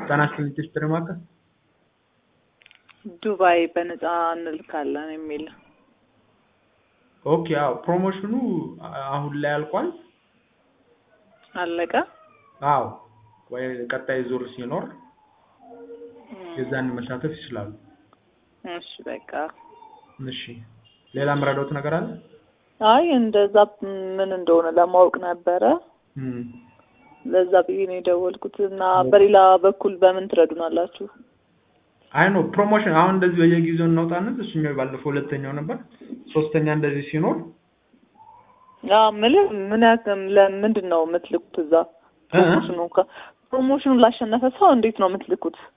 ጤና ይስጥልኝ ቴስትሪ ማዕከል ዱባይ በነፃ እንልካለን የሚል ኦኬ አዎ ፕሮሞሽኑ አሁን ላይ አልቋል አለቀ። አዎ ወይ ቀጣይ ዙር ሲኖር የዛን መሳተፍ ይችላሉ እሺ በቃ እሺ ሌላ የምረዳውት ነገር አለ አይ እንደዛ ምን እንደሆነ ለማወቅ ነበረ። እም፣ ለዛ ብዬ ነው የደወልኩት እና በሌላ በኩል በምን ትረዱናላችሁ? አይ ነው ፕሮሞሽን አሁን እንደዚህ በየጊዜው እናውጣነት እሱኛው ባለፈው ሁለተኛው ነበር ሶስተኛ እንደዚህ ሲኖር ያ ምልህ ምን ያክል ለምንድን ነው የምትልኩት እዛ ፕሮሞሽኑ ከ- ፕሮሞሽኑን ላሸነፈ ሰው እንዴት ነው የምትልኩት?